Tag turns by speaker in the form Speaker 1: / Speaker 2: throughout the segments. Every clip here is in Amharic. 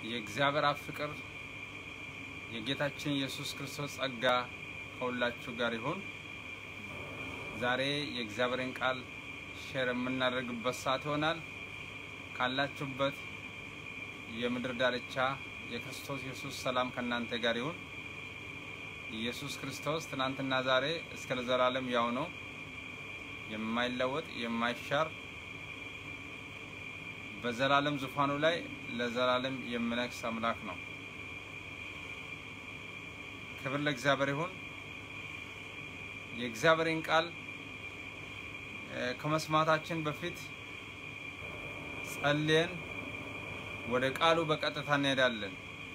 Speaker 1: የእግዚአብሔር አብ ፍቅር የጌታችን ኢየሱስ ክርስቶስ ጸጋ ከሁላችሁ ጋር ይሁን። ዛሬ የእግዚአብሔርን ቃል ሼር የምናደርግበት ሰዓት ይሆናል። ካላችሁበት የምድር ዳርቻ የክርስቶስ ኢየሱስ ሰላም ከእናንተ ጋር ይሁን። ኢየሱስ ክርስቶስ ትናንትና ዛሬ እስከ ለዘላለም ያው ነው፣ የማይለወጥ የማይሻር በዘላለም ዙፋኑ ላይ ለዘላለም የሚነግስ አምላክ ነው። ክብር ለእግዚአብሔር ይሁን። የእግዚአብሔርን ቃል ከመስማታችን በፊት ጸልየን ወደ ቃሉ በቀጥታ እንሄዳለን።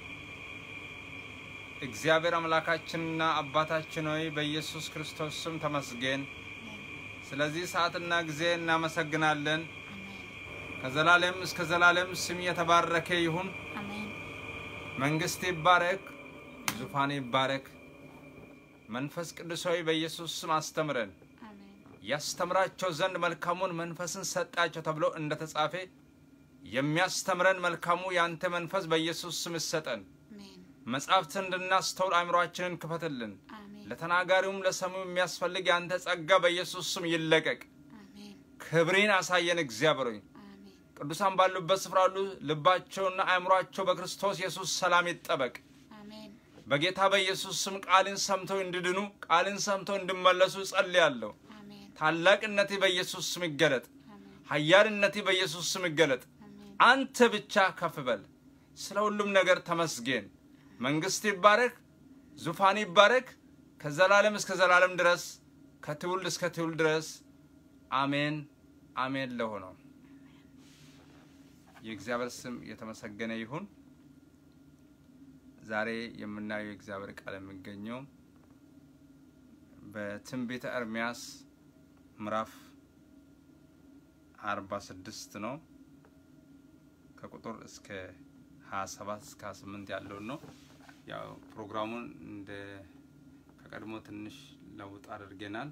Speaker 1: እግዚአብሔር አምላካችንና አባታችን ሆይ በኢየሱስ ክርስቶስ ስም ተመስገን። ስለዚህ ሰዓትና ጊዜ እናመሰግናለን። ከዘላለም እስከ ዘላለም ስም የተባረከ ይሁን። መንግስት ይባረክ፣ ዙፋን ይባረክ። መንፈስ ቅዱስ ሆይ በኢየሱስ ስም አስተምረን፣ ያስተምራቸው ዘንድ መልካሙን መንፈስን ሰጣቸው ተብሎ እንደተጻፈ የሚያስተምረን መልካሙ የአንተ መንፈስ በኢየሱስ ስም ይሰጠን። መጻሕፍትን እንድናስተውል አእምሯችንን ክፈትልን። ለተናጋሪውም ለሰሚው የሚያስፈልግ የአንተ ጸጋ በኢየሱስ ስም ይለቀቅ። ክብሬን አሳየን እግዚአብሔር ሆይ ቅዱሳን ባሉበት ስፍራ ሁሉ ልባቸውና አእምሯቸው በክርስቶስ ኢየሱስ ሰላም ይጠበቅ። በጌታ በኢየሱስ ስም ቃልን ሰምተው እንዲድኑ ቃልን ሰምተው እንዲመለሱ ጸልያለሁ። ታላቅነቴ በኢየሱስ ስም ይገለጥ። ኃያልነቴ በኢየሱስ ስም ይገለጥ። አንተ ብቻ ከፍ በል። ስለ ሁሉም ነገር ተመስገን። መንግስት ይባረክ፣ ዙፋን ይባረክ፣ ከዘላለም እስከ ዘላለም ድረስ ከትውልድ እስከ ትውልድ ድረስ አሜን አሜን ለሆነው የእግዚአብሔር ስም የተመሰገነ ይሁን። ዛሬ የምናየው የእግዚአብሔር ቃል የሚገኘው በትንቢተ ኤርምያስ ምዕራፍ አርባ ስድስት ነው። ከቁጥር እስከ ሀያ ሰባት እስከ ሀያ ስምንት ያለውን ነው። ያው ፕሮግራሙን እንደ ከቀድሞ ትንሽ ለውጥ አድርገናል።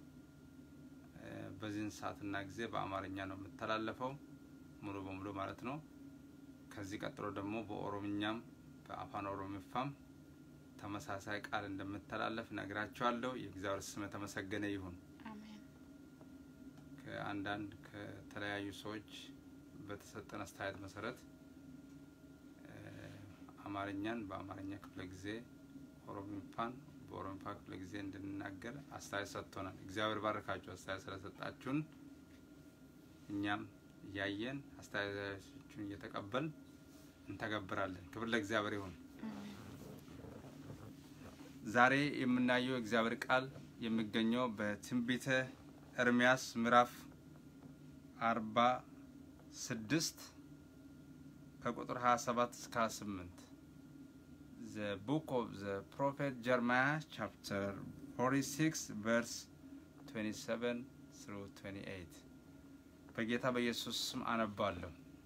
Speaker 1: በዚህን ሰዓትና ጊዜ በአማርኛ ነው የምተላለፈው ሙሉ በሙሉ ማለት ነው። ከዚህ ቀጥሎ ደግሞ በኦሮምኛም በአፋን ኦሮሚፋም ተመሳሳይ ቃል እንደምተላለፍ ነግራቸዋለሁ። የእግዚአብሔር ስም የተመሰገነ ይሁን። ከአንዳንድ ከተለያዩ ሰዎች በተሰጠን አስተያየት መሰረት አማርኛን በአማርኛ ክፍለ ጊዜ፣ ኦሮሚፋን በኦሮሚፋ ክፍለ ጊዜ እንድንናገር አስተያየት ሰጥቶናል። እግዚአብሔር ባረካችሁ አስተያየት ስለሰጣችሁን እኛም እያየን አስተያየቶቹን እየተቀበል እንተገብራለን። ክብር ለእግዚአብሔር ይሁን። ዛሬ የምናየው እግዚአብሔር ቃል የሚገኘው በትንቢተ ኤርምያስ ምዕራፍ አርባ ስድስት ከቁጥር 27 እስከ 28 ዘ ቡክ ኦፍ ዘ ፕሮፌት ጀርማያ ቻፕተር 46 ቨርስ 27 ትሩ 28 በጌታ በኢየሱስ ስም አነባለሁ።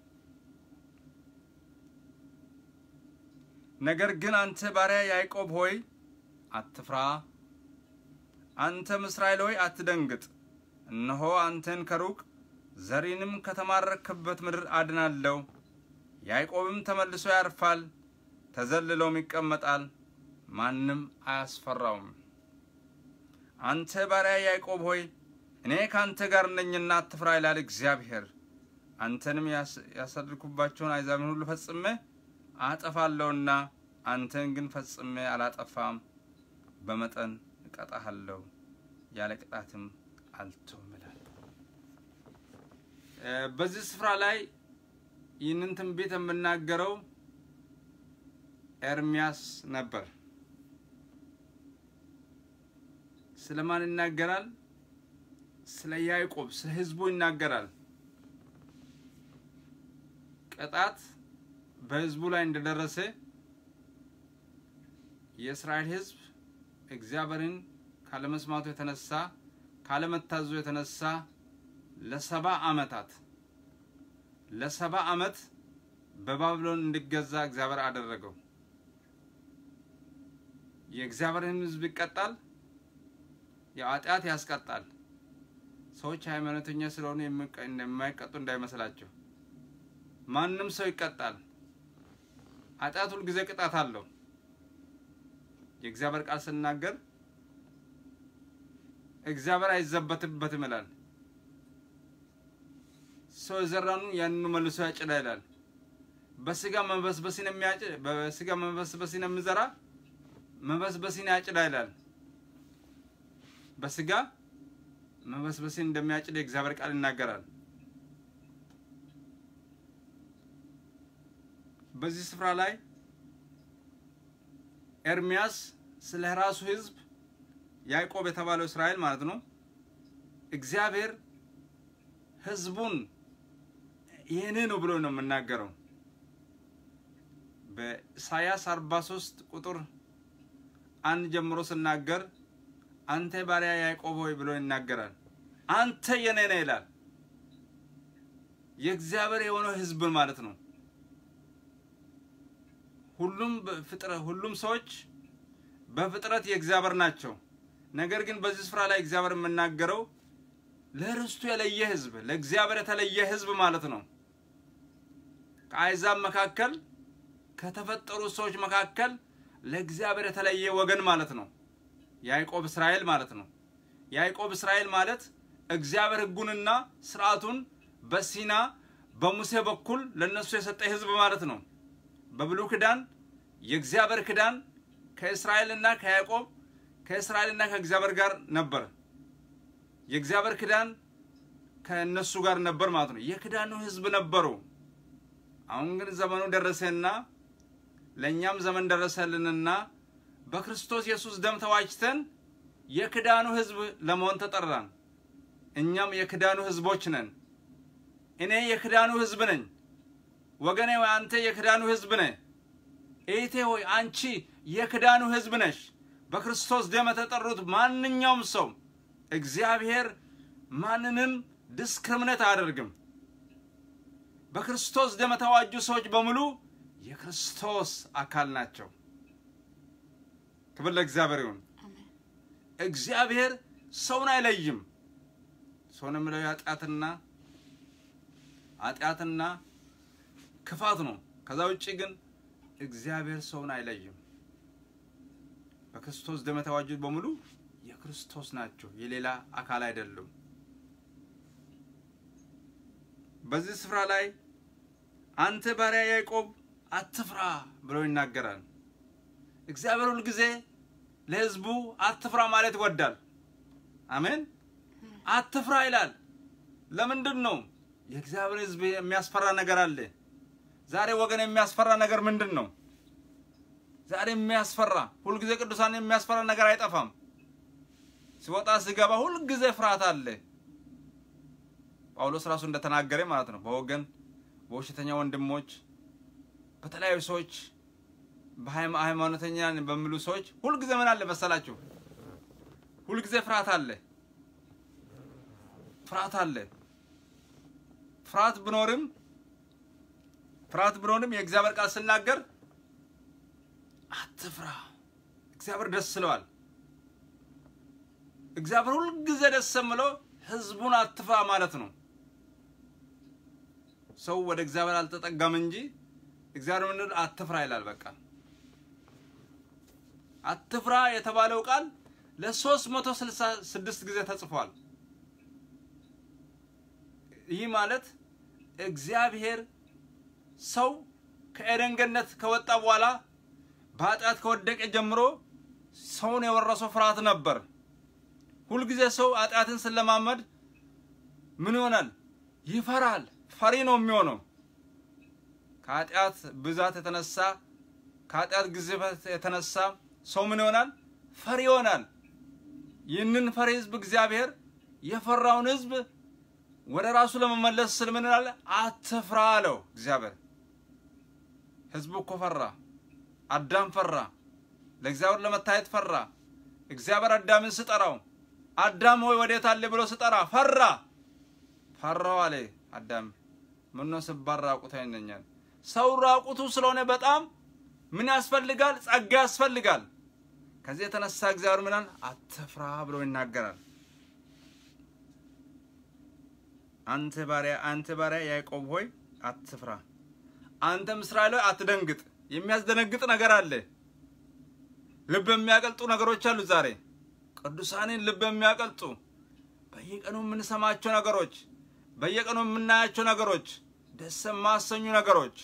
Speaker 1: ነገር ግን አንተ ባሪያ ያዕቆብ ሆይ አትፍራ፣ አንተም እስራኤል ሆይ አትደንግጥ። እነሆ አንተን ከሩቅ ዘሪንም ከተማረክበት ምድር አድናለሁ። ያዕቆብም ተመልሶ ያርፋል፣ ተዘልሎም ይቀመጣል፣ ማንም አያስፈራውም። አንተ ባሪያ ያዕቆብ ሆይ እኔ ከአንተ ጋር ነኝና አትፍራ ይላል እግዚአብሔር። አንተንም ያሰድድኩባቸውን አሕዛብን ሁሉ ፈጽሜ አጠፋለሁና አንተን ግን ፈጽሜ አላጠፋም። በመጠን እቀጣሃለሁ፣ ያለ ቅጣትም አልተውም ይላል። በዚህ ስፍራ ላይ ይህንን ትንቢት የምናገረው ኤርሚያስ ነበር። ስለማን ይናገራል? ስለ ያዕቆብ ስለ ሕዝቡ ይናገራል። ቅጣት በሕዝቡ ላይ እንደደረሰ የእስራኤል ሕዝብ እግዚአብሔርን ካለመስማቱ የተነሳ ካለመታዘዙ የተነሳ ለሰባ ዓመታት ለሰባ ዓመት በባቢሎን እንዲገዛ እግዚአብሔር አደረገው። የእግዚአብሔርን ሕዝብ ይቀጣል። የኃጢአት ያስቀጣል። ሰዎች ሃይማኖተኛ ስለሆኑ የማይቀጡ እንዳይመስላቸው። ማንም ሰው ይቀጣል። ኃጢአት ሁል ጊዜ ቅጣት አለው። የእግዚአብሔር ቃል ስናገር እግዚአብሔር አይዘበትበትም ይላል። ሰው የዘራኑ ያንኑ መልሶ ያጭዳ ይላል። በስጋ መበስበስን የሚያጭድ በስጋ መበስበስን የሚዘራ መበስበስን ያጭዳ ይላል። በስጋ መበስበስን እንደሚያጭድ የእግዚአብሔር ቃል ይናገራል። በዚህ ስፍራ ላይ ኤርሚያስ ስለ ራሱ ሕዝብ ያዕቆብ የተባለው እስራኤል ማለት ነው እግዚአብሔር ሕዝቡን ይህን ነው ብሎ ነው የምናገረው። በኢሳያስ 43 ቁጥር አንድ ጀምሮ ስናገር አንተ ባሪያ ያዕቆብ ሆይ ብሎ ይናገራል። አንተ የኔ ነህ ይላል። የእግዚአብሔር የሆነው ሕዝብ ማለት ነው። ሁሉም ፍጥረት ሁሉም ሰዎች በፍጥረት የእግዚአብሔር ናቸው። ነገር ግን በዚህ ስፍራ ላይ እግዚአብሔር የምናገረው ለርስቱ የለየ ህዝብ፣ ለእግዚአብሔር የተለየ ህዝብ ማለት ነው። ከአሕዛብ መካከል ከተፈጠሩ ሰዎች መካከል ለእግዚአብሔር የተለየ ወገን ማለት ነው። ያዕቆብ እስራኤል ማለት ነው። ያዕቆብ እስራኤል ማለት እግዚአብሔር ሕጉንና ስርዓቱን በሲና በሙሴ በኩል ለነሱ የሰጠ ህዝብ ማለት ነው። በብሉይ ኪዳን የእግዚአብሔር ኪዳን ከእስራኤልና ከያዕቆብ ከእስራኤልና ከእግዚአብሔር ጋር ነበር። የእግዚአብሔር ኪዳን ከእነሱ ጋር ነበር ማለት ነው። የኪዳኑ ህዝብ ነበሩ። አሁን ግን ዘመኑ ደረሰና ለእኛም ዘመን ደረሰልንና በክርስቶስ ኢየሱስ ደም ተዋጅተን የኪዳኑ ህዝብ ለመሆን ተጠራን። እኛም የኪዳኑ ህዝቦች ነን። እኔ የኪዳኑ ህዝብ ነኝ። ወገኔ ሆይ አንተ የክዳኑ ህዝብ ነህ። እህቴ ሆይ አንቺ የክዳኑ ህዝብ ነሽ። በክርስቶስ ደም የተጠሩት ማንኛውም ሰው እግዚአብሔር ማንንም ዲስክሪሚኔት አያደርግም። በክርስቶስ ደም የተዋጁ ሰዎች በሙሉ የክርስቶስ አካል ናቸው። ክብር ለእግዚአብሔር ይሁን። እግዚአብሔር ሰውን አይለይም። ሰውን የምለው ኃጢአትና ኃጢአትና ክፋት ነው። ከዛ ውጭ ግን እግዚአብሔር ሰውን አይለይም። በክርስቶስ ደም የተዋጁት በሙሉ የክርስቶስ ናቸው፣ የሌላ አካል አይደሉም። በዚህ ስፍራ ላይ አንተ ባሪያ ያዕቆብ አትፍራ ብሎ ይናገራል። እግዚአብሔር ሁል ጊዜ ለሕዝቡ አትፍራ ማለት ይወዳል። አሜን። አትፍራ ይላል። ለምንድን ነው? የእግዚአብሔር ሕዝብ የሚያስፈራ ነገር አለ። ዛሬ ወገን የሚያስፈራ ነገር ምንድን ነው? ዛሬ የሚያስፈራ ሁልጊዜ ቅዱሳን የሚያስፈራ ነገር አይጠፋም። ሲወጣ ሲገባ ሁልጊዜ ፍርሃት አለ። ጳውሎስ ራሱ እንደተናገረ ማለት ነው። በወገን በውሸተኛ ወንድሞች፣ በተለያዩ ሰዎች፣ በሃይማኖተኛ በሚሉ ሰዎች ሁልጊዜ ምን አለ መሰላችሁ? ሁልጊዜ ፍርሃት አለ። ፍርሃት አለ። ፍርሃት ብኖርም ፍርሃት ብኖርም የእግዚአብሔር ቃል ስናገር አትፍራ፣ እግዚአብሔር ደስ ስለዋል። እግዚአብሔር ሁልጊዜ ደስ የምለው ህዝቡን አትፍራ ማለት ነው። ሰው ወደ እግዚአብሔር አልተጠጋም እንጂ እግዚአብሔር ምን አትፍራ ይላል። በቃ አትፍራ የተባለው ቃል ለሶስት መቶ ስልሳ ስድስት ጊዜ ተጽፏል። ይህ ማለት እግዚአብሔር ሰው ከኤደን ገነት ከወጣ በኋላ በኃጢአት ከወደቀ ጀምሮ ሰውን የወረሰው ፍርሃት ነበር። ሁልጊዜ ሰው ኃጢአትን ስለማመድ ምን ይሆናል? ይፈራል። ፈሪ ነው የሚሆነው። ከኃጢአት ብዛት የተነሳ ከኃጢአት ግዝፈት የተነሳ ሰው ምን ይሆናል? ፈሪ ይሆናል። ይህንን ፈሪ ህዝብ እግዚአብሔር የፈራውን ህዝብ ወደ ራሱ ለመመለስ ስል ምን ይላል? አትፍራ አለው እግዚአብሔር። ህዝቡ እኮ ፈራ። አዳም ፈራ። ለእግዚአብሔር ለመታየት ፈራ። እግዚአብሔር አዳምን ስጠራው አዳም ሆይ ወዴት አለ ብሎ ስጠራ ፈራ። ፈራው አለ አዳም። ምነው ስባል ራቁት ይነኛል። ሰው ራቁቱ ስለሆነ በጣም ምን ያስፈልጋል? ጸጋ ያስፈልጋል። ከዚህ የተነሳ እግዚአብሔር ምናል አትፍራ ብሎ ይናገራል። አንተ ባሪያ አንተ ባሪያ ያዕቆብ ሆይ አትፍራ፣ አንተም እስራኤል ሆይ አትደንግጥ። የሚያስደነግጥ ነገር አለ። ልብ የሚያቀልጡ ነገሮች አሉ። ዛሬ ቅዱሳንን ልብ የሚያቀልጡ በየቀኑ የምንሰማቸው ነገሮች፣ በየቀኑ የምናያቸው ነገሮች፣ ደስ የማያሰኙ ነገሮች፣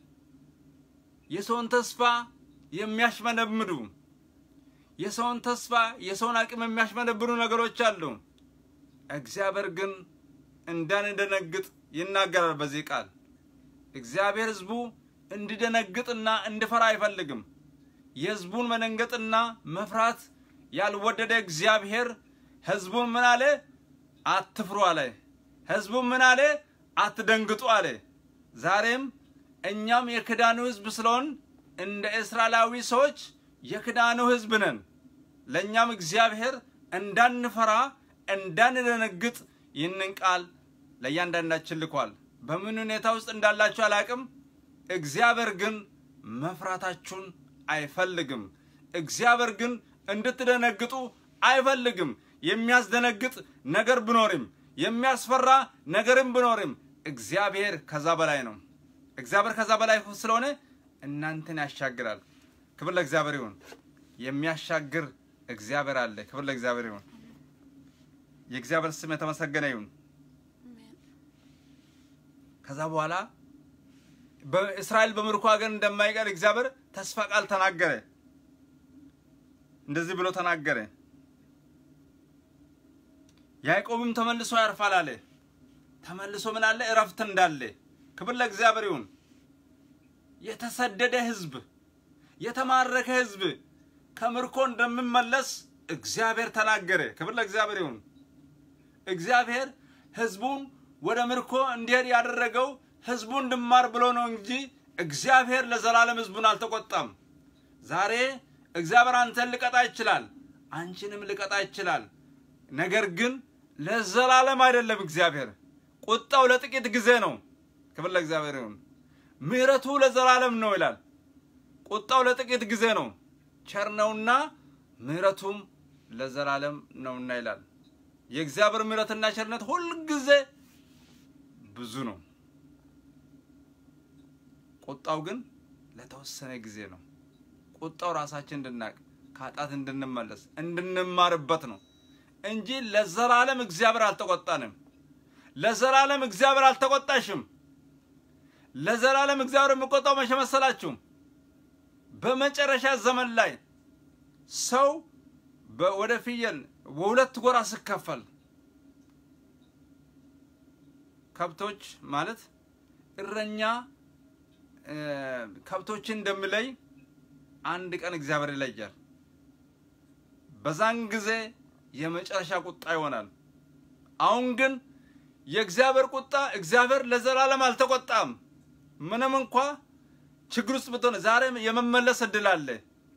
Speaker 1: የሰውን ተስፋ የሚያሽመነምዱ የሰውን ተስፋ የሰውን አቅም የሚያሽመነብኑ ነገሮች አሉ። እግዚአብሔር ግን እንዳንደነግጥ ይናገራል በዚህ ቃል። እግዚአብሔር ሕዝቡ እንዲደነግጥና እንዲፈራ አይፈልግም። የሕዝቡን መደንገጥና መፍራት ያልወደደ እግዚአብሔር ሕዝቡን ምን አለ? አትፍሩ አለ። ሕዝቡን ምን አለ? አትደንግጡ አለ። ዛሬም እኛም የክዳኑ ሕዝብ ስለሆን እንደ እስራኤላዊ ሰዎች የክዳኑ ሕዝብ ነን። ለእኛም እግዚአብሔር እንዳንፈራ እንዳንደነግጥ ይህንን ቃል ለእያንዳንዳችን ልኳል። በምን ሁኔታ ውስጥ እንዳላችሁ አላቅም። እግዚአብሔር ግን መፍራታችሁን አይፈልግም። እግዚአብሔር ግን እንድትደነግጡ አይፈልግም። የሚያስደነግጥ ነገር ብኖርም የሚያስፈራ ነገርም ብኖርም እግዚአብሔር ከዛ በላይ ነው። እግዚአብሔር ከዛ በላይ ስለሆነ እናንተን ያሻግራል። ክብር ለእግዚአብሔር ይሁን። የሚያሻግር እግዚአብሔር አለ። ክብር ለእግዚአብሔር ይሁን። የእግዚአብሔር ስም የተመሰገነ ይሁን። ከዛ በኋላ በእስራኤል በምርኮ ሀገር እንደማይቀር እግዚአብሔር ተስፋ ቃል ተናገረ። እንደዚህ ብሎ ተናገረ። ያዕቆብም ተመልሶ ያርፋል አለ። ተመልሶ ምን አለ? እረፍት እንዳለ። ክብር ለእግዚአብሔር ይሁን። የተሰደደ ሕዝብ የተማረከ ሕዝብ ከምርኮ እንደሚመለስ እግዚአብሔር ተናገረ። ክብር ለእግዚአብሔር ይሁን። እግዚአብሔር ሕዝቡን ወደ ምርኮ እንዲሄድ ያደረገው ሕዝቡ እንድማር ብሎ ነው እንጂ እግዚአብሔር ለዘላለም ሕዝቡን አልተቆጣም። ዛሬ እግዚአብሔር አንተን ልቀጣ ይችላል፣ አንቺንም ልቀጣ ይችላል። ነገር ግን ለዘላለም አይደለም። እግዚአብሔር ቁጣው ለጥቂት ጊዜ ነው። ክብር ለእግዚአብሔር ይሁን። ምሕረቱ ለዘላለም ነው ይላል። ቁጣው ለጥቂት ጊዜ ነው፣ ቸር ነውና ምሕረቱም ለዘላለም ነውና ይላል። የእግዚአብሔር ምሕረትና ቸርነት ሁል ጊዜ ብዙ ነው። ቁጣው ግን ለተወሰነ ጊዜ ነው። ቁጣው ራሳችን እንድናቅ ከኃጢአት እንድንመለስ እንድንማርበት ነው እንጂ ለዘላለም እግዚአብሔር አልተቆጣንም። ለዘላለም እግዚአብሔር አልተቆጣሽም። ለዘላለም እግዚአብሔር የሚቆጣው መቼ መሰላችሁ? በመጨረሻ ዘመን ላይ ሰው ወደ ፍየል በሁለት ጎራ ሲከፈል ከብቶች ማለት እረኛ ከብቶችን እንደሚለይ አንድ ቀን እግዚአብሔር ይለያል። በዛን ጊዜ የመጨረሻ ቁጣ ይሆናል። አሁን ግን የእግዚአብሔር ቁጣ እግዚአብሔር ለዘላለም አልተቆጣም። ምንም እንኳ ችግር ውስጥ ብትሆን ዛሬም የመመለስ እድል አለ።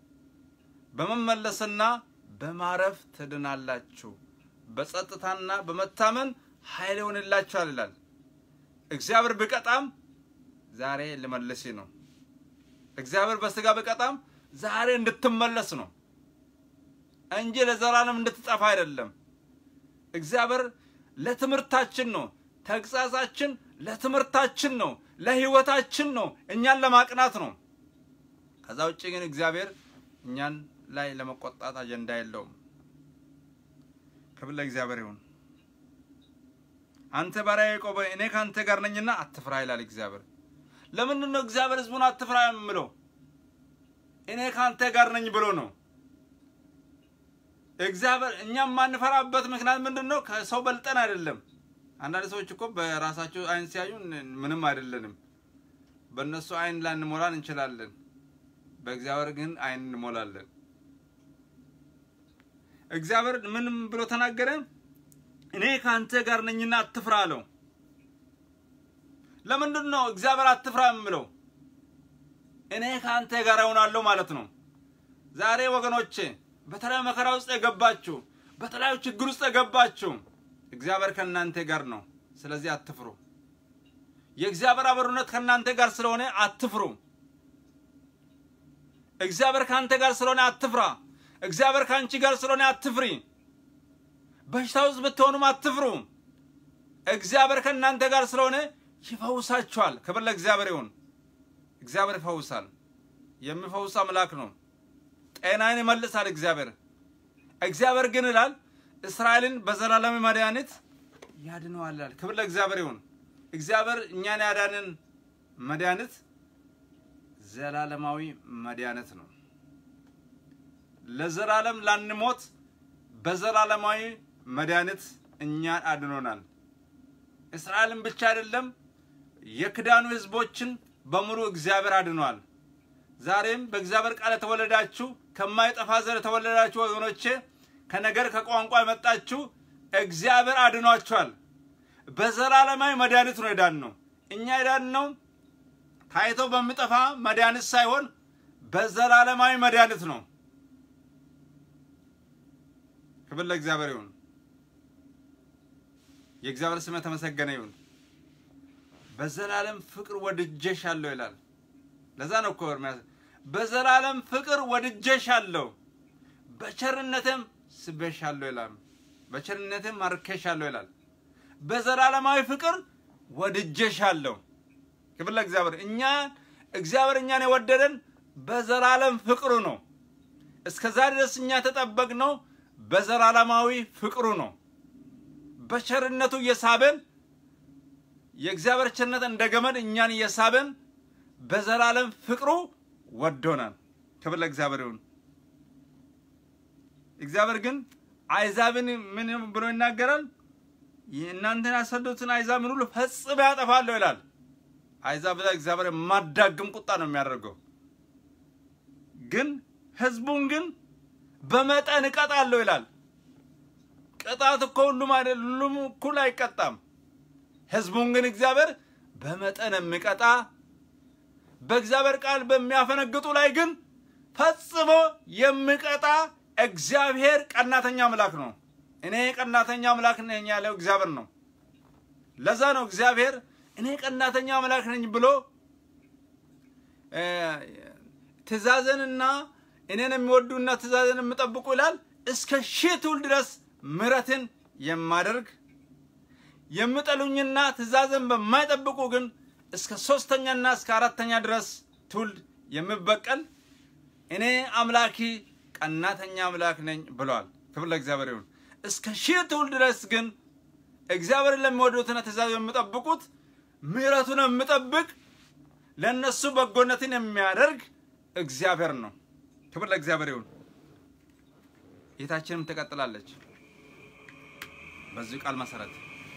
Speaker 1: በመመለስና በማረፍ ትድናላችሁ፣ በጸጥታና በመታመን ኃይል ይሆንላችኋል ይላል። እግዚአብሔር ቢቀጣም ዛሬ ልመልስ ነው። እግዚአብሔር በስጋ ቢቀጣም ዛሬ እንድትመለስ ነው እንጂ ለዘላለም እንድትጠፋ አይደለም። እግዚአብሔር ለትምህርታችን ነው። ተግሳጻችን ለትምህርታችን ነው፣ ለህይወታችን ነው፣ እኛን ለማቅናት ነው። ከዛ ውጭ ግን እግዚአብሔር እኛን ላይ ለመቆጣት አጀንዳ የለውም። ክብር ለእግዚአብሔር ይሁን። አንተ ባሪያ ያዕቆብ እኔ ከአንተ ጋር ነኝና አትፍራ ይላል እግዚአብሔር። ለምንድን ነው እግዚአብሔር ህዝቡን አትፍራ የምለው? እኔ ከአንተ ጋር ነኝ ብሎ ነው። እግዚአብሔር እኛ የማንፈራበት ምክንያት ምንድን ነው? ከሰው በልጠን አይደለም። አንዳንድ ሰዎች እኮ በራሳቸው አይን ሲያዩ ምንም አይደለንም። በእነሱ አይን ላንሞላን እንችላለን፣ በእግዚአብሔር ግን አይን እንሞላለን። እግዚአብሔር ምንም ብሎ ተናገረ? እኔ ከአንተ ጋር ነኝና አትፍራ አለው። ለምንድን ነው እግዚአብሔር አትፍራ የምለው? እኔ ከአንተ ጋር እሆናለሁ ማለት ነው። ዛሬ ወገኖቼ በተለያዩ መከራ ውስጥ የገባችሁ፣ በተለያዩ ችግር ውስጥ የገባችሁ እግዚአብሔር ከእናንተ ጋር ነው። ስለዚህ አትፍሩ። የእግዚአብሔር አብሮነት ከእናንተ ጋር ስለሆነ አትፍሩ። እግዚአብሔር ከአንተ ጋር ስለሆነ አትፍራ። እግዚአብሔር ከአንቺ ጋር ስለሆነ አትፍሪ። በሽታ ውስጥ ብትሆኑም አትፍሩ። እግዚአብሔር ከእናንተ ጋር ስለሆነ ይፈውሳችኋል። ክብር ለእግዚአብሔር ይሁን። እግዚአብሔር ይፈውሳል። የሚፈውስ አምላክ ነው። ጤናን ይመልሳል እግዚአብሔር። እግዚአብሔር ግን ይላል እስራኤልን በዘላለም መድኃኒት ያድነዋል ይላል። ክብር ለእግዚአብሔር ይሁን። እግዚአብሔር እኛን ያዳንን መድኃኒት ዘላለማዊ መድኃኒት ነው። ለዘላለም ላንሞት በዘላለማዊ መድኃኒት እኛን አድኖናል። እስራኤልን ብቻ አይደለም የክዳኑ ህዝቦችን በሙሉ እግዚአብሔር አድኗል። ዛሬም በእግዚአብሔር ቃል የተወለዳችሁ ከማይጠፋ ዘር የተወለዳችሁ ወገኖቼ ከነገር ከቋንቋ የመጣችሁ እግዚአብሔር አድኗችኋል። በዘላለማዊ መድኃኒት ነው የዳን ነው። እኛ የዳን ነው ታይቶ በሚጠፋ መድኃኒት ሳይሆን በዘላለማዊ መድኃኒት ነው። ክብር ለእግዚአብሔር ይሁን። የእግዚአብሔር ስም የተመሰገነ ይሁን። በዘላለም ፍቅር ወድጄሻለሁ ይላል። ለዛ ነው እኮ ኤርምያስ በዘላለም ፍቅር ወድጄሻለሁ በቸርነትም ስቤሻለሁ ይላል። በቸርነትም ማርኬሻለሁ ይላል። በዘላለማዊ ፍቅር ወድጄሻለሁ። ክብር ለእግዚአብሔር። እኛ እግዚአብሔር እኛን የወደደን በዘላለም ፍቅሩ ነው። እስከዛ ድረስ እኛ የተጠበቅነው በዘላለማዊ ፍቅሩ ነው። በቸርነቱ እየሳበን የእግዚአብሔር ቸርነት እንደ ገመድ እኛን እየሳበን በዘላለም ፍቅሩ ወዶናል። ክብር ለእግዚአብሔር ይሁን። እግዚአብሔር ግን አይዛብን ምን ብሎ ይናገራል? እናንተን ያሰዱትን አይዛብን ሁሉ ፈጽሞ ያጠፋለሁ ይላል። አይዛብ ላይ እግዚአብሔር የማዳግም ቁጣ ነው የሚያደርገው። ግን ህዝቡን ግን በመጠን እቀጣለሁ ይላል። ቅጣት እኮ ሁሉም አይደል፣ ሁሉም እኩል አይቀጣም። ህዝቡን ግን እግዚአብሔር በመጠን የሚቀጣ በእግዚአብሔር ቃል በሚያፈነግጡ ላይ ግን ፈጽሞ የሚቀጣ እግዚአብሔር ቀናተኛ አምላክ ነው። እኔ ቀናተኛ አምላክ ነኝ ያለው እግዚአብሔር ነው። ለዛ ነው እግዚአብሔር እኔ ቀናተኛ አምላክ ነኝ ብሎ ትእዛዝንና እኔን የሚወዱና ትእዛዝን የሚጠብቁ ይላል እስከ ሺህ ትውልድ ድረስ ምሕረትን የማደርግ የሚጠሉኝና ትእዛዝን በማይጠብቁ ግን እስከ ሶስተኛና እስከ አራተኛ ድረስ ትውልድ የምበቀል እኔ አምላኪ ቀናተኛ አምላክ ነኝ ብለዋል። ክብር ለእግዚአብሔር ይሁን። እስከ ሺህ ትውልድ ድረስ ግን እግዚአብሔርን ለሚወዱትና ትእዛዝ የሚጠብቁት ምሕረቱን የሚጠብቅ ለእነሱ በጎነትን የሚያደርግ እግዚአብሔር ነው። ክብር ለእግዚአብሔር ይሁን። ጌታችንም ትቀጥላለች በዚህ ቃል መሰረት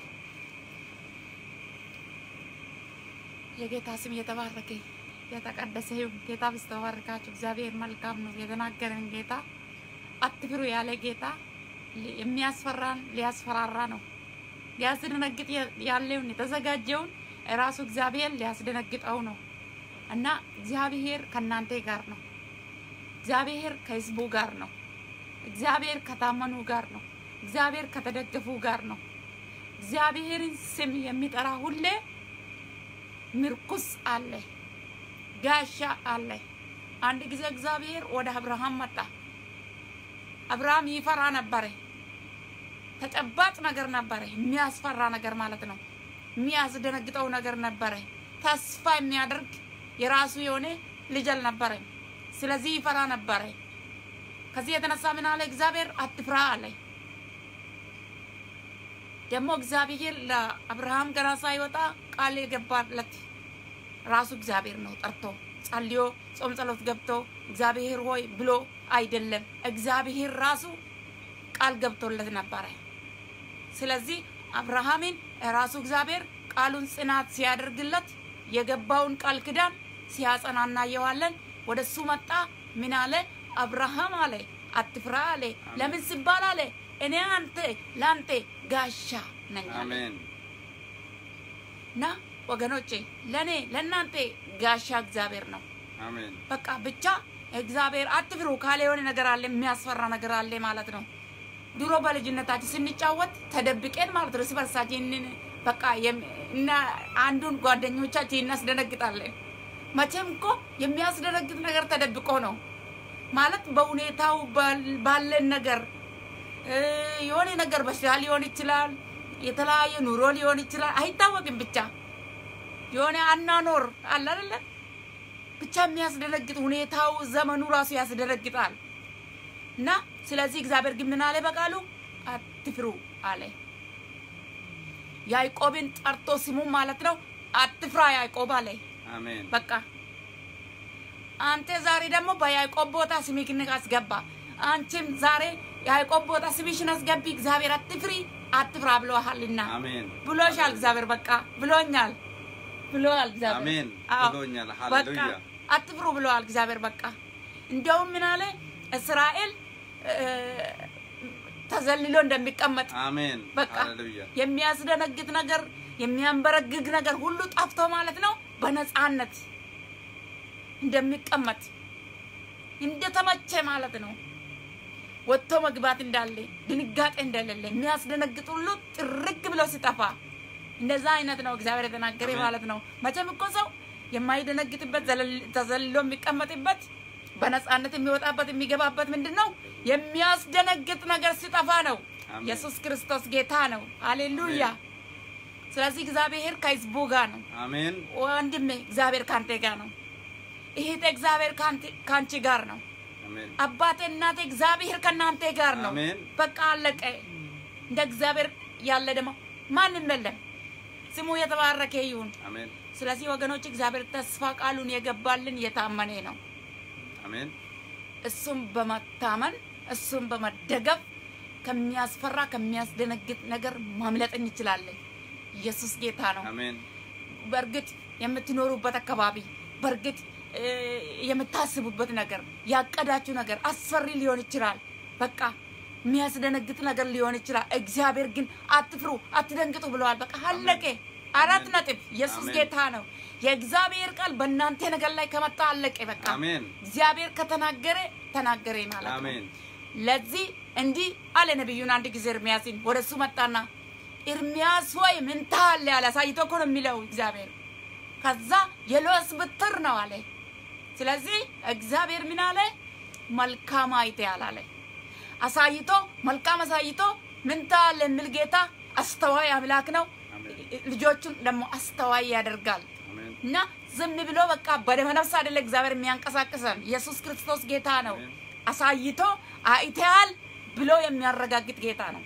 Speaker 2: የጌታ ስም የተባረከ የተቀደሰ ይሁን። ጌታ ብስተባረካችሁ እግዚአብሔር መልካም ነው። የተናገረን ጌታ አትፍሩ ያለ ጌታ የሚያስፈራን ሊያስፈራራ ነው። ሊያስደነግጥ ያለውን የተዘጋጀውን ራሱ እግዚአብሔር ሊያስደነግጠው ነው እና እግዚአብሔር ከእናንተ ጋር ነው። እግዚአብሔር ከህዝቡ ጋር ነው። እግዚአብሔር ከታመኑ ጋር ነው። እግዚአብሔር ከተደገፉ ጋር ነው። እግዚአብሔርን ስም የሚጠራ ሁሌ ምርኩስ አለ፣ ጋሻ አለ። አንድ ጊዜ እግዚአብሔር ወደ አብርሃም መጣ። አብርሃም ይፈራ ነበረ። ተጨባጭ ነገር ነበረ፣ የሚያስፈራ ነገር ማለት ነው። የሚያስደነግጠው ነገር ነበረ። ተስፋ የሚያደርግ የራሱ የሆነ ልጅ አልነበረም። ስለዚህ ይፈራ ነበረ። ከዚህ የተነሳ ምን አለ እግዚአብሔር? አትፍራ አለ። ደግሞ እግዚአብሔር ለአብርሃም ገና ሳይወጣ ቃል የገባለት ራሱ እግዚአብሔር ነው። ጠርቶ ጸልዮ ጾም ጸሎት ገብቶ እግዚአብሔር ሆይ ብሎ አይደለም፣ እግዚአብሔር ራሱ ቃል ገብቶለት ነበረ። ስለዚህ አብርሃምን ራሱ እግዚአብሔር ቃሉን ጽናት ሲያደርግለት የገባውን ቃል ክዳን ሲያጸና እናየዋለን። ወደ እሱ መጣ። ምን አለ? አብርሃም አለ አትፍራ አለ። ለምን ሲባል አለ እኔ አንተ ለአንተ ጋሻ ነኝ አለ።
Speaker 1: አሜን።
Speaker 2: እና ወገኖቼ ለእኔ ለእናንተ ጋሻ እግዚአብሔር ነው።
Speaker 1: አሜን።
Speaker 2: በቃ ብቻ እግዚአብሔር አትፍሩ ካለ የሆነ ነገር አለ፣ የሚያስፈራ ነገር አለ ማለት ነው። ድሮ በልጅነታችን ስንጫወት ተደብቄን ማለት ነው እርስ በርሳችን በቃ የም- እና አንዱን ጓደኞቻችን እናስደነግጣለን። መቼም እኮ የሚያስደነግጥ ነገር ተደብቆ ነው ማለት በሁኔታው ባል- ባለን ነገር እ፣ የሆነ ነገር በሽታ ሊሆን ይችላል፣ የተለያየ ኑሮ ሊሆን ይችላል፣ አይታወቅም። ብቻ የሆነ አናኖር አለ አይደለ? ብቻ የሚያስደነግጥ ሁኔታው ዘመኑ ራሱ ያስደነግጣል። እና ስለዚህ እግዚአብሔር ግን ምን አለ በቃሉ አትፍሩ አለ። ያዕቆብን ጠርቶ ስሙ ማለት ነው አትፍራ ያዕቆብ አለ።
Speaker 1: አሜን
Speaker 2: በቃ አንተ ዛሬ ደግሞ በያዕቆብ ቦታ ስምሽን አስገባ። አንቺም ዛሬ ያዕቆብ ቦታ ስምሽን አስገቢ። እግዚአብሔር አትፍሪ አትፍራ ብሎሃልና
Speaker 1: አሜን
Speaker 2: ብሎሻል። እግዚአብሔር በቃ ብሎኛል ብሎሃል እግዚአብሔር።
Speaker 1: አሜን
Speaker 2: አዎ፣
Speaker 1: ብሎኛል።
Speaker 2: በቃ
Speaker 1: ሃሌሉያ
Speaker 2: አትፍሩ ብለዋል እግዚአብሔር። በቃ እንዲያውም ምን አለ እስራኤል እ፣ ተዘልሎ እንደሚቀመጥ
Speaker 1: አሜን
Speaker 2: በቃ
Speaker 1: ሃሌሉያ
Speaker 2: የሚያስደነግጥ ነገር የሚያንበረግግ ነገር ሁሉ ጠፍቶ ማለት ነው በነፃነት እንደሚቀመጥ እንደተመቸ ማለት ነው። ወጥቶ መግባት እንዳለ ድንጋጤ እንደሌለ የሚያስደነግጥ ሁሉ ጥርግ ብሎ ሲጠፋ እንደዛ አይነት ነው እግዚአብሔር የተናገረ
Speaker 1: አሜን።
Speaker 2: ማለት ነው። መቼም እኮ ሰው የማይደነግጥበት ዘለል- ተዘልሎ የሚቀመጥበት በነፃነት የሚወጣበት የሚገባበት ምንድን ነው? የሚያስደነግጥ ነገር ሲጠፋ ነው።
Speaker 1: አሜን።
Speaker 2: ኢየሱስ ክርስቶስ ጌታ ነው። ሃሌሉያ። ስለዚህ እግዚአብሔር ከህዝቡ ጋር ነው።
Speaker 1: አሜን
Speaker 2: ወንድሜ እግዚአብሔር ካንተ ጋር ነው። እህቴ እግዚአብሔር ካንተ- ካንቺ ጋር ነው።
Speaker 1: አሜን
Speaker 2: አባቴ እናቴ እግዚአብሔር ከእናንተ ጋር ነው።
Speaker 1: አሜን።
Speaker 2: በቃ አለቀ። እንደ እግዚአብሔር ያለ ደግሞ ማንም የለም። ስሙ የተባረከ ይሁን።
Speaker 1: አሜን
Speaker 2: ስለዚህ ወገኖች እግዚአብሔር ተስፋ ቃሉን የገባልን የታመነ ነው።
Speaker 1: አሜን
Speaker 2: እሱም በመታመን እሱም በመደገፍ ከሚያስፈራ ከሚያስደነግጥ ነገር ማምለጥ እንችላለን። ኢየሱስ ጌታ ነው።
Speaker 1: አሜን
Speaker 2: በእርግጥ የምትኖሩበት አካባቢ በእርግጥ እ፣ የምታስቡበት ነገር ያቀዳችሁ ነገር አስፈሪ ሊሆን ይችላል። በቃ የሚያስደነግጥ ነገር ሊሆን ይችላል። እግዚአብሔር ግን አትፍሩ፣ አትደንግጡ ብለዋል። በቃ አለቀ። አራት
Speaker 1: አሜን።
Speaker 2: ነጥብ። ኢየሱስ
Speaker 1: አሜን።
Speaker 2: ጌታ ነው። የእግዚአብሔር ቃል በእናንተ ነገር ላይ ከመጣ አለቀ። በቃ
Speaker 1: አሜን
Speaker 2: እግዚአብሔር ከተናገረ ተናገረ ማለት ነው።
Speaker 1: አሜን
Speaker 2: ለዚህ እንዲህ አለ ነቢዩን አንድ ጊዜ ኤርሚያስን ወደ እሱ መጣና ኤርሚያስ ሆይ ምን ታያለህ አለ። አሳይቶ እኮ ነው የሚለው እግዚአብሔር። ከዛ የሎስ ብትር ነው አለ። ስለዚህ እግዚአብሔር ምን አለ? መልካም አይተሃል አለ። አሳይቶ መልካም አሳይቶ ምን ታያለህ የሚል ጌታ አስተዋይ አምላክ ነው።
Speaker 1: አሜን
Speaker 2: ልጆቹን ደግሞ አስተዋይ ያደርጋል።
Speaker 1: አሜን
Speaker 2: እና ዝም ብሎ በቃ በደመ ነፍስ አይደለ እግዚአብሔር የሚያንቀሳቅሰን። ኢየሱስ ክርስቶስ ጌታ ነው።
Speaker 1: አሜን።
Speaker 2: አሳይቶ አይተሃል ብሎ የሚያረጋግጥ ጌታ ነው።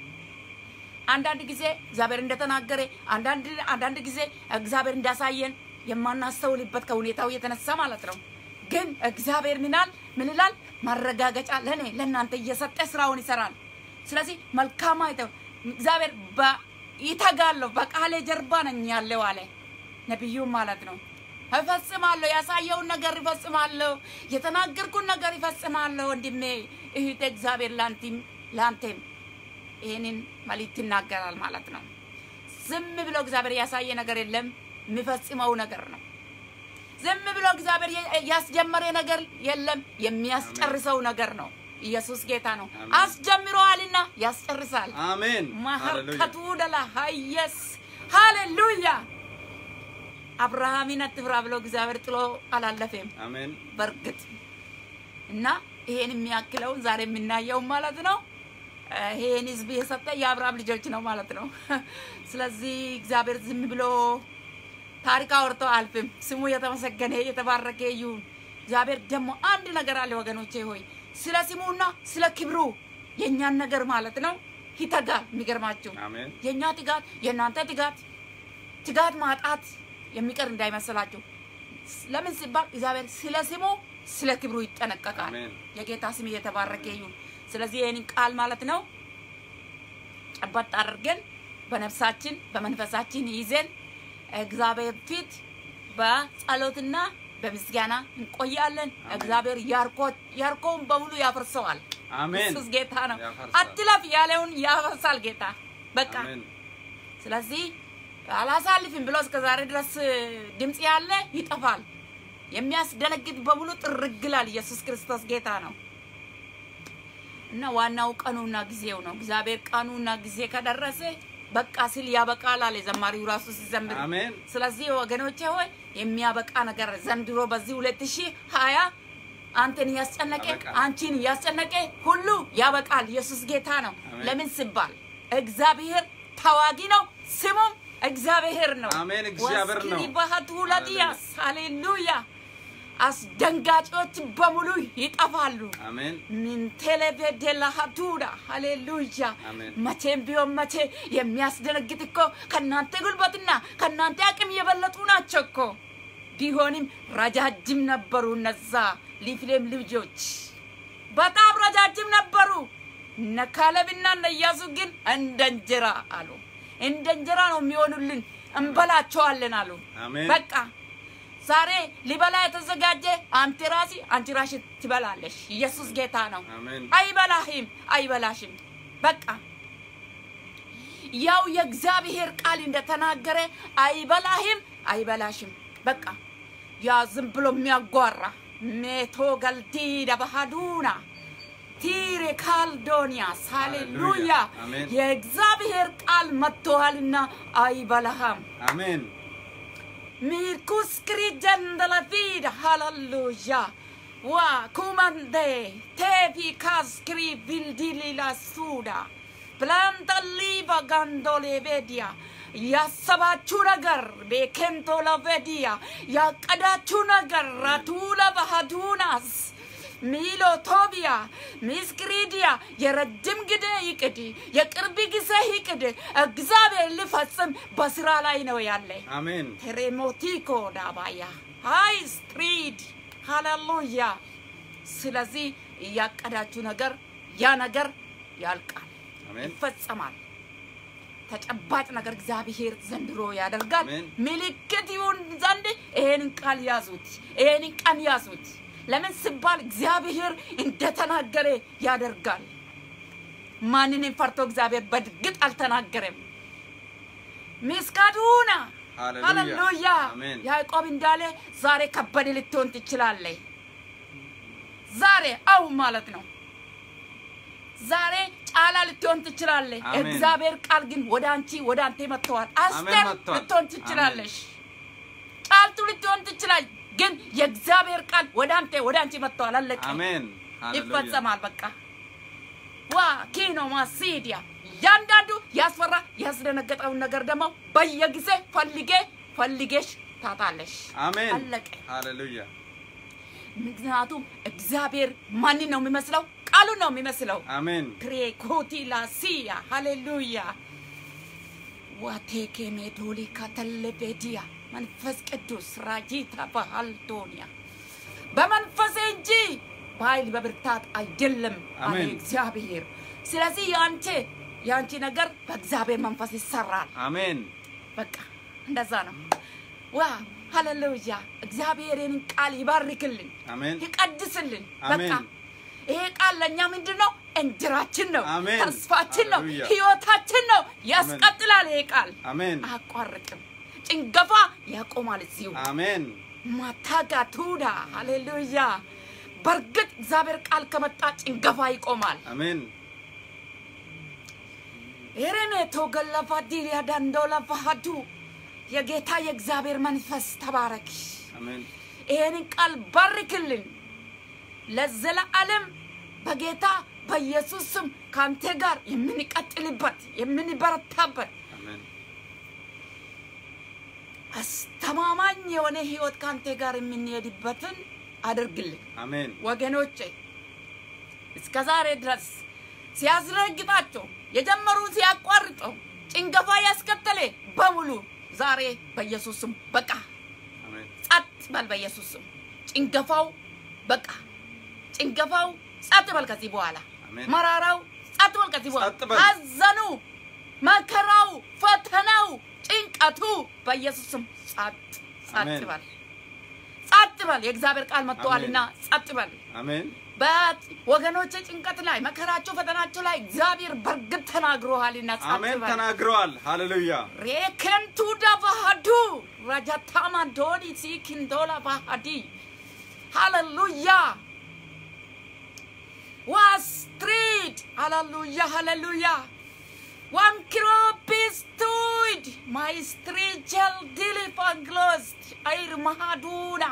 Speaker 2: አንዳንድ ጊዜ እግዚአብሔር እንደተናገረ አንዳንድ አንዳንድ ጊዜ እግዚአብሔር እንዳሳየን የማናስተውልበት ከሁኔታው የተነሳ ማለት ነው። ግን እግዚአብሔር ምናል ምን ይላል? ማረጋገጫ ለእኔ ለእናንተ እየሰጠ ስራውን ይሰራል። ስለዚህ መልካም አይተው እግዚአብሔር በ- ይተጋለሁ በቃሌ ጀርባ ነኝ ያለው አለ ነቢዩ ማለት ነው። እፈጽማለሁ፣ ያሳየውን ነገር ይፈጽማለሁ፣ የተናገርኩን ነገር ይፈጽማለሁ። ወንድሜ እህቴ፣ እግዚአብሔር ለአንቲም ለአንቴም ይህንን መልእክት ይናገራል ማለት ነው። ዝም ብሎ እግዚአብሔር ያሳየ ነገር የለም፣ የሚፈጽመው ነገር ነው። ዝም ብሎ እግዚአብሔር የ- ያስጀመረ ነገር የለም፣ የሚያስጨርሰው ነገር ነው። ኢየሱስ ጌታ ነው።
Speaker 1: አሜን።
Speaker 2: አስጀምረዋልና ያስጨርሳል።
Speaker 1: አሜን ሃሌሉያ
Speaker 2: ማሀርከቱ ደላ ሀየስ ሃሌሉያ። አብርሃምን አትፍራ ብሎ እግዚአብሔር ጥሎ አላለፈም።
Speaker 1: አሜን
Speaker 2: በእርግጥ እና ይሄን የሚያክለውን ዛሬ የምናየው ማለት ነው እ፣ ይሄን ህዝብ የሰጠ የአብርሃም ልጆች ነው ማለት ነው። ስለዚህ እግዚአብሔር ዝም ብሎ ታሪክ አውርቶ አልፍም። ስሙ የተመሰገነ የተባረከ ይሁን። እግዚአብሔር ደግሞ አንድ ነገር አለ ወገኖቼ ሆይ ስለ ስሙና ስለ ክብሩ የእኛን ነገር ማለት ነው ይተጋል። የሚገርማችሁ
Speaker 1: አሜን
Speaker 2: የእኛ ትጋት የእናንተ ትጋት ትጋት ማጣት የሚቀር እንዳይመስላችሁ። ለምን ሲባል እግዚአብሔር ስለ ስሙ ስለ ክብሩ ይጠነቀቃል።
Speaker 1: አሜን።
Speaker 2: የጌታ ስም እየተባረከ ይሁን። ስለዚህ ይህንን ቃል ማለት ነው ጨበጥ አድርገን በነፍሳችን በመንፈሳችን ይዘን እግዚአብሔር ፊት በጸሎትና በምስጋና እንቆያለን። እግዚአብሔር ያርኮ- ያርኮውን በሙሉ ያፈርሰዋል።
Speaker 1: አሜን
Speaker 2: ኢየሱስ ጌታ ነው።
Speaker 1: ያፈርሳል።
Speaker 2: አትለፍ ያለውን ያፈርሳል ጌታ በቃ
Speaker 1: አሜን
Speaker 2: ስለዚህ አላሳልፍም ብሎ እስከ ዛሬ ድረስ ድምፅ ያለ ይጠፋል። የሚያስደነግጥ በሙሉ ጥርግ ይላል። ኢየሱስ ክርስቶስ ጌታ ነው እና ዋናው ቀኑና ጊዜው ነው። እግዚአብሔር ቀኑና ጊዜ ከደረሰ በቃ ሲል ያበቃል አለ ዘማሪው ራሱ ሲዘምር።
Speaker 1: አሜን
Speaker 2: ስለዚህ ወገኖቼ ሆይ የሚያበቃ ነገር ዘንድሮ በዚህ ሁለት ሺህ ሀያ አንተን እያስጨነቀ
Speaker 1: ያበቃል።
Speaker 2: አንቺን እያስጨነቀ ሁሉ ያበቃል። ኢየሱስ ጌታ ነው።
Speaker 1: አሜን።
Speaker 2: ለምን ሲባል እግዚአብሔር ተዋጊ ነው፣ ስሙም እግዚአብሔር ነው።
Speaker 1: አሜን፣ እግዚአብሔር ነው።
Speaker 2: ወስክሪ ባህቱ ለዲያስ ሃሌሉያ አስደንጋጮች በሙሉ ይጠፋሉ።
Speaker 1: አሜን
Speaker 2: ምን ቴሌቬዴላሃዱዳ ሃሌሉያ።
Speaker 1: አሜን።
Speaker 2: መቼም ቢሆን መቼ የሚያስደነግጥ እኮ ከእናንተ ጉልበትና ከእናንተ አቅም የበለጡ ናቸው እኮ። ቢሆንም ረጃጅም ነበሩ እነዛ ሊፍሌም ልጆች በጣም ረጃጅም ነበሩ። እነ ካሌብና እነ ኢያሱ ግን እንደ እንጀራ አሉ። እንደ እንጀራ ነው የሚሆኑልን፣ እንበላቸዋለን አሉ።
Speaker 1: አሜን
Speaker 2: በቃ ዛሬ ሊበላ የተዘጋጀ አንተ ራሲ አንቺ ራሽ ትበላለሽ። ኢየሱስ ጌታ ነው።
Speaker 1: አሜን
Speaker 2: አይበላህም፣ አይበላሽም። በቃ ያው የእግዚአብሔር ቃል እንደተናገረ አይበላህም፣ አይበላሽም። በቃ ያ ዝም ብሎ የሚያጓራ ሜቶ ገልዲዳ ባህዱና ቲሬ ካልዶኒያስ ሃሌሉያ።
Speaker 1: አሜን።
Speaker 2: የእግዚአብሔር ቃል መጥቶሃልና አይበላህም።
Speaker 1: አሜን
Speaker 2: Mirkuskri jandala vida, halleluja. Wa kumande, tevi kaskri vildili la suda. Planta liva gandole vedia. ያሰባችሁ ነገር ቤኬንቶ ለቬዲያ ያቀዳችሁ ነገር ራቱላ ባህዱናስ ሚሎ ቶቢያ ሚስክሪዲያ የረጅም ጊዜ ይቅድ የቅርብ ጊዜ ይቅድ እግዚአብሔር ሊፈጽም በስራ ላይ ነው ያለ።
Speaker 1: አሜን
Speaker 2: ቴሬሞቲኮ ዳባያ ሃይ ስትሪድ ሃሌሉያ። ስለዚህ እያቀዳችሁ ነገር ያ ነገር ያልቃል፣
Speaker 1: አሜን
Speaker 2: ይፈጸማል። ተጨባጭ ነገር እግዚአብሔር ዘንድሮ ያደርጋል።
Speaker 1: አሜን።
Speaker 2: ምልክት ይሁን ዘንድ ይሄንን ቃል ያዙት፣ ይሄንን ቀን ያዙት። ለምን ሲባል እግዚአብሔር እንደተናገረ ያደርጋል። ማንንም ፈርቶ እግዚአብሔር በእርግጥ አልተናገረም። ሚስካዱና
Speaker 1: ሃሌሉያ
Speaker 2: ሃሌሉያ።
Speaker 1: አሜን
Speaker 2: ያዕቆብ እንዳለ ዛሬ ከበደ ልትሆን ትችላለህ። ዛሬ አው ማለት ነው። ዛሬ ጫላ ልትሆን ትችላለህ።
Speaker 1: አሜን።
Speaker 2: እግዚአብሔር ቃል ግን ወደ አንቺ ወደ አንተ መጥተዋል። አስቴር
Speaker 1: መጥተዋል።
Speaker 2: ልትሆን ትችላለሽ። ጫልቱ ልትሆን ትችላለች። ግን የእግዚአብሔር ቃል ወደ አንተ ወደ አንቺ መጥተዋል። አለቀ።
Speaker 1: አሜን ሃሌሉያ
Speaker 2: ይፈጸማል። በቃ ዋ ኪኖ ማሲዲያ እያንዳንዱ ያስፈራ ያስደነገጠውን ነገር ደግሞ በየጊዜ ፈልጌ ፈልጌሽ ታጣለሽ።
Speaker 1: አሜን
Speaker 2: አለቀ።
Speaker 1: ሃሌሉያ
Speaker 2: ምክንያቱም እግዚአብሔር ማንን ነው የሚመስለው? ቃሉን ነው የሚመስለው።
Speaker 1: አሜን
Speaker 2: ክሬኮቲ ላሲያ ሃሌሉያ ዋቴኬ ሜዶሊ ከተለቤዲያ መንፈስ ቅዱስ ራጂታ ባህልዶኒያ በመንፈሴ እንጂ በኃይል በብርታት አይደለም አለ
Speaker 1: አሜን።
Speaker 2: እግዚአብሔር። ስለዚህ የአንቺ የአንቺ ነገር በእግዚአብሔር መንፈስ ይሰራል።
Speaker 1: አሜን
Speaker 2: በቃ እንደዛ ነው። ዋ ሃሌሉያ! እግዚአብሔርን ቃል ይባርክልን፣
Speaker 1: አሜን
Speaker 2: ይቀድስልን። በቃ
Speaker 1: አሜን።
Speaker 2: ይሄ ቃል ለእኛ ምንድን ነው? እንጀራችን ነው፣
Speaker 1: አሜን።
Speaker 2: ተስፋችን ነው፣
Speaker 1: ሃሌሉያ።
Speaker 2: ህይወታችን ነው። ያስቀጥላል። ይሄ ቃል
Speaker 1: አሜን
Speaker 2: አያቋርጥም። ጭንገፋ ያቆማል እዚሁ
Speaker 1: አሜን
Speaker 2: ማታጋቱዳ ሃሌሉያ። በእርግጥ እግዚአብሔር ቃል ከመጣ ጭንገፋ ይቆማል።
Speaker 1: አሜን
Speaker 2: ኤሬሜቶ ገለፋ ዲሊያ ዳንዶላ ፋሃዱ የጌታ የእግዚአብሔር መንፈስ ተባረክ።
Speaker 1: አሜን
Speaker 2: ይሄንን ቃል ባርክልን ለዘለዓለም በጌታ በኢየሱስ ስም ከአንተ ጋር የምንቀጥልበት የምንበረታበት
Speaker 1: አሜን
Speaker 2: አስተማማኝ የሆነ ህይወት ከአንተ ጋር የምንሄድበትን አድርግልን።
Speaker 1: አሜን
Speaker 2: ወገኖቼ እስከ ዛሬ ድረስ ሲያስረግጣቸው የጀመሩ ሲያቋርጠው ጭንገፋ ያስከተለ በሙሉ ዛሬ በኢየሱስ ስም በቃ
Speaker 1: አሜን
Speaker 2: ጸጥ በል። በኢየሱስ ስም ጭንገፋው በቃ ጭንገፋው ጸጥ በል። ከዚህ በኋላ
Speaker 1: አሜን
Speaker 2: መራራው ጸጥ በል። ከዚህ በኋላ
Speaker 1: ጸጥ በል።
Speaker 2: አዘኑ፣ መከራው፣ ፈተናው፣ ጭንቀቱ በኢየሱስ ስም ጸጥ ጸጥ
Speaker 1: አሜን።
Speaker 2: በል። ጸጥ በል። የእግዚአብሔር ቃል መጥተዋልና ጸጥ በል።
Speaker 1: አሜን
Speaker 2: በወገኖች ጭንቀት ላይ መከራቸው፣ ፈተናቸው ላይ እግዚአብሔር በእርግጥ ተናግሮሃልና ጸጥ
Speaker 1: አሜን
Speaker 2: በል።
Speaker 1: ተናግረዋል ሃሌሉያ
Speaker 2: ሬከንቱ ዳባሃዱ ረጃታማ ዶኒ ሲኪንዶላ ባሃዲ ሃሌሉያ ዋስትሪድ ሃሌሉያ ሃሌሉያ ዋንክሮፒስቱድ ማይስትሪጀል ዲሊፋንግሎስት አይር ማሃዱና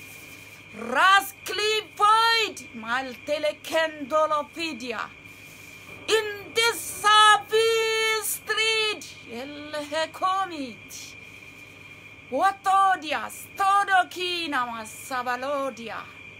Speaker 2: ራስክሊፎይድ ማልቴሌኬንዶሎፊዲያ in this service street el comit ወቶዲያ ስቶዶኪና ማሳባሎዲያ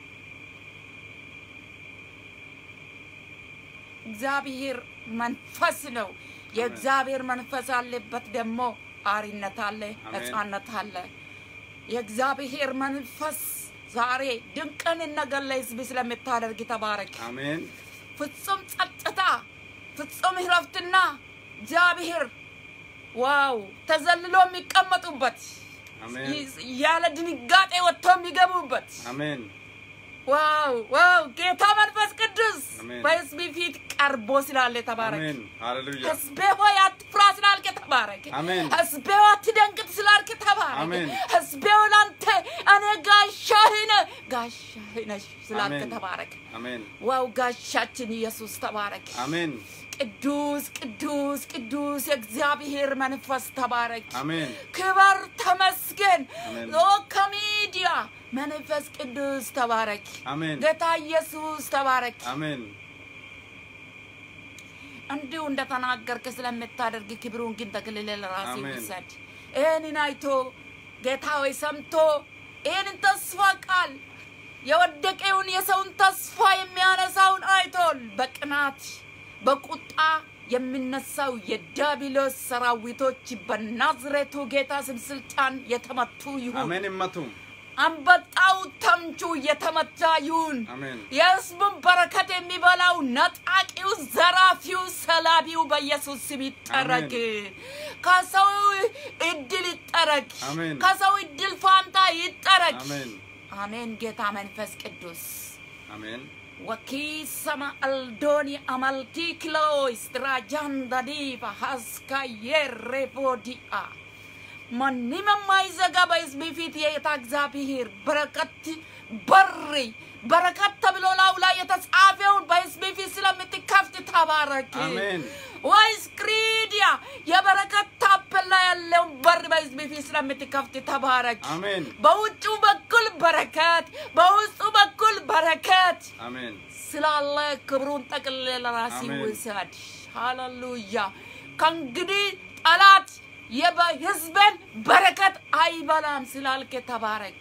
Speaker 2: እግዚአብሔር መንፈስ ነው። የእግዚአብሔር መንፈስ አለበት ደግሞ አሪነት አለ፣
Speaker 1: አሜን።
Speaker 2: ነጻነት አለ። የእግዚአብሔር መንፈስ ዛሬ ድንቅን ነገር ለሕዝብ ስለምታደርግ ተባረክ።
Speaker 1: አሜን
Speaker 2: ፍጹም ጸጥታ፣ ፍጹም እረፍትና እግዚአብሔር ዋው ተዘልሎ የሚቀመጡበት
Speaker 1: አሜን
Speaker 2: ይ- ያለ ድንጋጤ ወጥቶ የሚገቡበት
Speaker 1: አሜን
Speaker 2: ዋው ዋው ጌታ መንፈስ ቅዱስ
Speaker 1: አሜን።
Speaker 2: በሕዝብ ፊት ቀርቦ ስላለ ተባረክ።
Speaker 1: አሜን ሃሌሉያ
Speaker 2: ሕዝቤ ሆይ አትፍራ ስላልክ ተባረክ።
Speaker 1: አሜን።
Speaker 2: ሕዝቤ ሆይ አትደንግጥ ስላልክ ተባረክ።
Speaker 1: አሜን።
Speaker 2: ሕዝቤ ሆይ ላንተ እኔ ጋሻህ ነህ ጋሻህ ነሽ ስላልክ
Speaker 1: አሜን።
Speaker 2: ተባረክ።
Speaker 1: አሜን
Speaker 2: ዋው ጋሻችን ኢየሱስ ተባረክ።
Speaker 1: አሜን
Speaker 2: ቅዱስ ቅዱስ ቅዱስ የእግዚአብሔር መንፈስ ተባረክ።
Speaker 1: አሜን
Speaker 2: ክበር ተመስገን።
Speaker 1: አሜን።
Speaker 2: ኦ ከሚዲያ መንፈስ ቅዱስ ተባረክ።
Speaker 1: አሜን
Speaker 2: ጌታ ኢየሱስ ተባረክ።
Speaker 1: አሜን
Speaker 2: እንዲሁ እንደተናገርክ ስለምታደርግ ክብሩን ግን ተክልለ ለራሴ
Speaker 1: አሜን።
Speaker 2: ውሰድ። ይህንን አይቶ ጌታ ሆይ ሰምቶ ይህንን ተስፋ ቃል የወደቀውን የሰውን ተስፋ የሚያነሳውን አይቶል በቅናት በቁጣ የሚነሳው የዲያብሎስ ሰራዊቶች በናዝሬቱ ጌታ ስም ስልጣን የተመቱ ይሁን።
Speaker 1: አሜን ይመቱ
Speaker 2: አንበጣው ተምቹ የተመታ ይሁን።
Speaker 1: አሜን
Speaker 2: የሕዝቡን በረከት የሚበላው ነጣቂው፣ ዘራፊው፣ ሰላቢው በኢየሱስ ስም ይጠረግ። ከሰው እድል ይጠረግ።
Speaker 1: አሜን።
Speaker 2: ከሰው እድል ፋንታ ይጠረግ።
Speaker 1: አሜን
Speaker 2: አሜን። ጌታ መንፈስ ቅዱስ
Speaker 1: አሜን
Speaker 2: ወኪሰማ አልዶኒ አማልቲ ክሎይስ ድራጃንዳዲባ ሀስካ የሬቦዲአ ማንም የማይዘጋ በሕዝብ ፊት የጌታ እግዚአብሔር በረከት በር በረከት ተብሎ ላዩ ላይ የተጻፈውን በሕዝብ ፊት ስለምትከፍት ተባረክ።
Speaker 1: አሜን
Speaker 2: ወይስ ክሪዲያ የበረከት ታፔላ ያለውን በር በሕዝብ ፊት ስለምትከፍት ተባረክ።
Speaker 1: አሜን
Speaker 2: በውጩ በኩል በረከት፣ በውስጡ በኩል በረከት
Speaker 1: አሜን
Speaker 2: ስላለ ክብሩን ጠቅልለ ለራሲ
Speaker 1: አሜን።
Speaker 2: ውሰድ። ሃሌሉያ። ከእንግዲህ ጠላት የህዝብን በረከት አይበላም ስላልክ ተባረክ።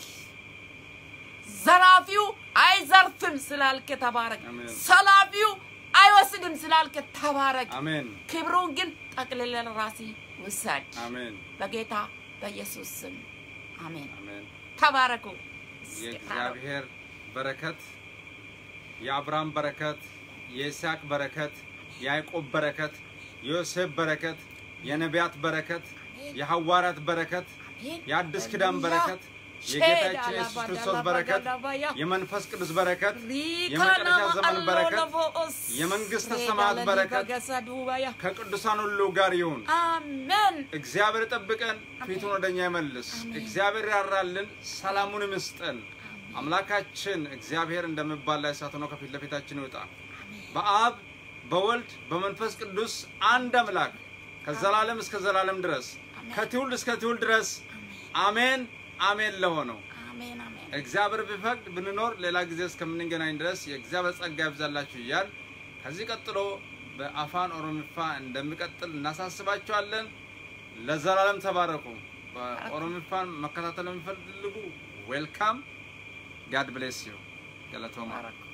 Speaker 2: ዘራፊው አይዘርፍም ስላልክ ተባረክ።
Speaker 1: አሜን።
Speaker 2: ሰላቢው አይወስድም ስላልክ ተባረክ።
Speaker 1: አሜን
Speaker 2: ክብሩን ግን ጠቅልለ ለራሲ ውሰድ።
Speaker 1: አሜን
Speaker 2: በጌታ በኢየሱስ ስም አሜን።
Speaker 1: አሜን
Speaker 2: ተባረኩ።
Speaker 1: የእግዚአብሔር በረከት የአብርሃም በረከት የይስሐቅ በረከት የያዕቆብ በረከት የዮሴፍ በረከት የነቢያት በረከት የሐዋርያት በረከት የአዲስ ኪዳን በረከት የጌታችን ኢየሱስ ክርስቶስ በረከት የመንፈስ ቅዱስ በረከት የመጨረሻ ዘመን በረከት የመንግሥተ ሰማያት በረከት ከቅዱሳን ሁሉ ጋር ይሁን።
Speaker 2: አሜን።
Speaker 1: እግዚአብሔር ጠብቀን፣ ፊቱን ወደኛ ይመልስ። እግዚአብሔር ያራልን፣ ሰላሙን ይስጠን። አምላካችን እግዚአብሔር እንደሚባል ላይ እሳት ሆኖ ከፊት ለፊታችን ይውጣ። በአብ በወልድ በመንፈስ ቅዱስ አንድ አምላክ ከዘላለም እስከ ዘላለም ድረስ ከትውልድ እስከ ትውልድ ድረስ አሜን አሜን ለሆነው
Speaker 2: አሜን አሜን።
Speaker 1: እግዚአብሔር ቢፈቅድ ብንኖር ሌላ ጊዜ እስከምንገናኝ ድረስ የእግዚአብሔር ጸጋ ይብዛላችሁ እያል ከዚህ ቀጥሎ በአፋን ኦሮሚፋ እንደሚቀጥል እናሳስባችኋለን። ለዘላለም ተባረኩ። በኦሮሚፋን መከታተል የሚፈልጉ ዌልካም ጋድ ብሌስ ዩ ገለቶማ
Speaker 2: ተባረኩ።